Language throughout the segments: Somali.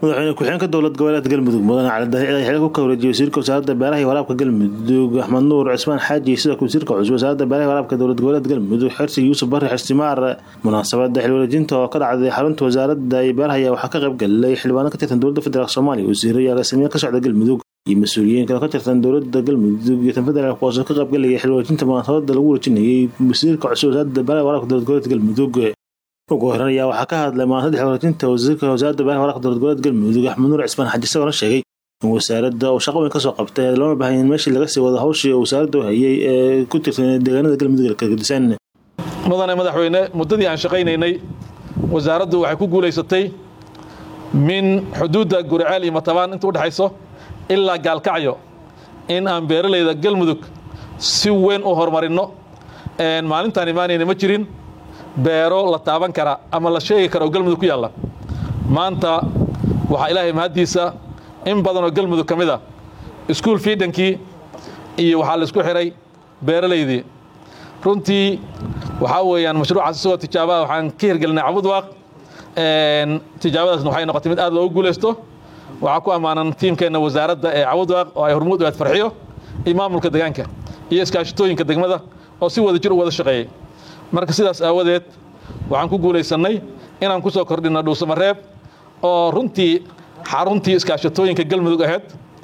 madaxweyne ku-xigeenka dowlad goboleedka galmudug mudane cali dahiic ayaa xilka ku kawreejiyay wasiirka wasaaradda beeraha iyo waraabka galmudug axmed nuur cismaan xaaji iyo sidoo kale wasiirka cusub wasaaradda beeraha iyo waraabka dowlad goboleedka galmudug xirsi yuusuf barre xirsimaar munaasabada xilwareejinta oo ka dhacday xarunta wasaaradda iyo beeraha ayaa waxaa ka qayb galay xildhibaano ka tirsan dowladda federaalk soomaaliya wasiiro iyo agaasimiye ka socda galmudug iyo mas-uuliyiin kale ka tirsan dowladda galmudug iyo tan federaalk kuwaasoo ka qayb galaya xilwareejinta munaasabada lagu wareejinayay wasiirka cusub wasaaradda beeraha iyo waraabka dowlad goboleedka galmudug ugu horeyn ayaa waxaa ka hadlay munaasabada xilwareejinta wasiirka wasaaradda beeraha waraabka dowlad goboleedka galmudug axmed nuur cismaan xaji isagoona sheegay in wasaaradda uu shaqo weyn kasoo qabtay loona baahan in meeshii laga sii wado hawshii wasaaradda u hayay ee ku tirsan deegaanada galmudug kalgadisan mudane madaxweyne muddadii aan shaqaynaynay wasaaraddu waxay ku guulaysatay min xuduudda guriceel iyo matabaan inta udhexayso ilaa gaalkacyo in aan beeralayda galmudug si weyn u horumarinno maalintaan imaanayna ma jirin beero la taaban kara ama la sheegi kara oo galmudug ku yaalla maanta waxaa ilaahay mahaddiisa in badan oo galmudug ka mid a iskuul fiidankii iyo waxaa la isku xihay beeralaydii runtii waxaa weeyaan mashruucaas isagoo tijaabaha waxaan ka hirgelinay cabudwaaq tijaabadaasna waxay noqotay mid aad loogu guulaysto waxaa ku ammaanan tiimkeenna wasaaradda ee cabudwaaq oo ay hormuud u aad farxiyo iyo maamulka deegaanka iyo iskaashitooyinka degmada oo si wada jir u wada shaqeeyey marka sidaas aawadeed waxaan ku guulaysannay inaan ku soo kordhinno dhuusamareeb oo runtii xaruntii iskaashatooyinka galmudug ahayd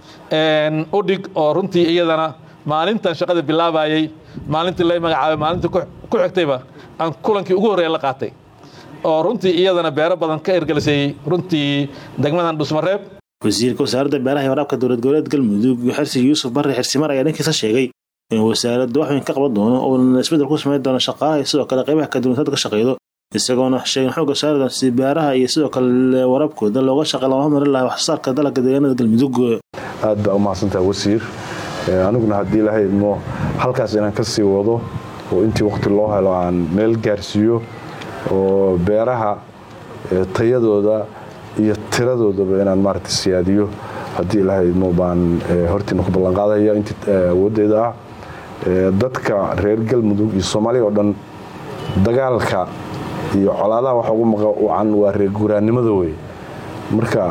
udhig oo runtii iyadana maalintan shaqada bilaabayey maalintii lay magacaabay maalintii ku xigtayba aan kulankii ugu horreeya la qaatay oo runtii iyadana beero badan ka ergelisayey runtii degmadan dhuusmareeb wasiirka wasaaradda beeraha iyo waraabka dowlad goboleed galmudug xirsi yuusuf barre xirsimar ayaa dhankiisa sheegay in wasaaradda wax weyn ka qaban doono uuna isbeddel ku samayn doono shaqaalaha iyo sidoo kale qaybaha kaduwantada ka shaqeydo isagoona sheegin xoogga saardan si beeraha iyo sidoo kale waraabkooda looga shaqey lama marin lahaa waxsoosaarka dalagga deegaanada galmudug aad baa u mahadsantaha wasiir aniguna haddii ilaahay idmo halkaas inaan ka sii wado oo intii waqti loo helo aan meel gaarsiiyo oo beeraha tayadooda iyo tiradoodaba inaan maaragta siyaadiyo haddii ilaahay idmo baan hortiina ku ballanqaadaya intii awooddeeda ah dadka reer galmudug iyo soomaaliya oo dhan dagaalka iyo colaadaha waxa ugu maqacan waa reer guuraannimada wey marka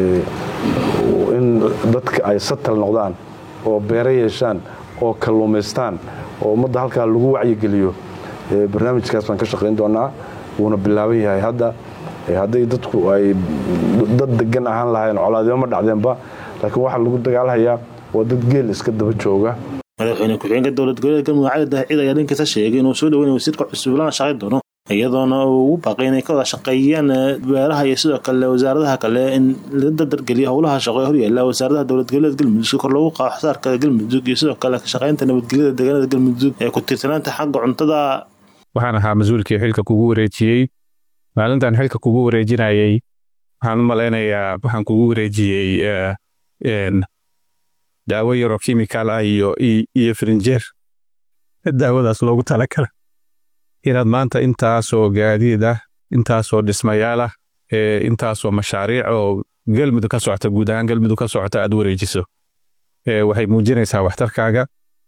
in dadka ay satal noqdaan oo beero yeeshaan oo kalluumaystaan oo ummadda halkaa lagu wacyigeliyo barnaamijkaas baan ka shaqayn doonaa wuuna bilaaban yahay hadda hadday dadku ay dad degan ahaan lahayn colaadimo ma dhacdeenba laakiin waxaa lagu dagaalhayaa waa dad geel iska daba jooga madaxweyne ku-xigeenka dowlad goboleed galmudug cali daahicid ayaa dhankiisa sheegay inuu soo dhaweynay wasiirka cusub lana shaqayn doono iyadoona uu ugu baaqay inay ka wada shaqeeyaan beeraha iyo sidoo kale wasaaradaha kale in la dardargeliyo howlaha shaqo ee horyaala wasaaradaha dowlad goboleed galmudug si kor loogu qaado waxsaarka galmudug iyo sidoo kale ka shaqaynta nabadgelyada deegaanada galmudug ee ku tiirsanaanta xagga cuntada waxaan ahaa mas-uulkii xilka kugu wareejiyey maalintan xilka kugu wareejinayey waxaan u malaynayaa waxaan kugu wareejiyey daawo yaroo kimikal ah iyo iyo frinjeer daawadaas loogu talakala inaad maanta intaasoo gaadiid ah intaasoo dhismayaal ah intaasoo mashaariic oo galmudug ka socota guud ahaan galmudug ka socota aad wareejiso waxay muujinaysaa waxtarkaaga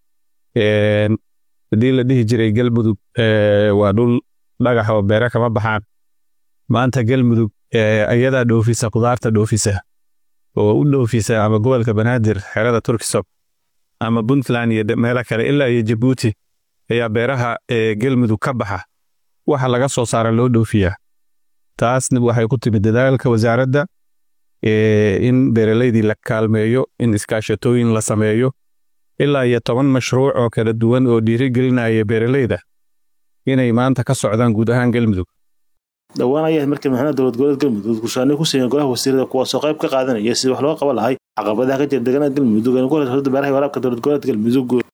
haddii la dhihi jiray galmudug waa dhul dhagax oo beere kama baxaan maanta galmudug ayadaa dhoofisa khudaarta dhoofisa oo u dhoofisa ama gobolka banaadir xerada turkisob ama puntland iyo meelo kale ilaa iyo jabuuti ayaa beeraha galmudug ka baxa waxa laga soo saara loo dhoofiyaa taasna waxay ku timid dadaalka wasaaradda in beeralaydii la kaalmeeyo in iskaashatooyin la sameeyo ilaa iyo toban mashruuc oo kala duwan oo dhiirigelinaya beeralayda inay maanta ka socdaan guud ahaan galmudug dhowaan ayaa markii madaxweynaha dowlad goboleed galmudug gushaanay ku siiyeen golaha wasiirada kuwaasoo qayb ka qaadanaya sidii wax looga qaban lahay caqabadaha ka jira deegaanada galmudug ee ugu horeysa beeraha waraabka dowlad goboleed galmudug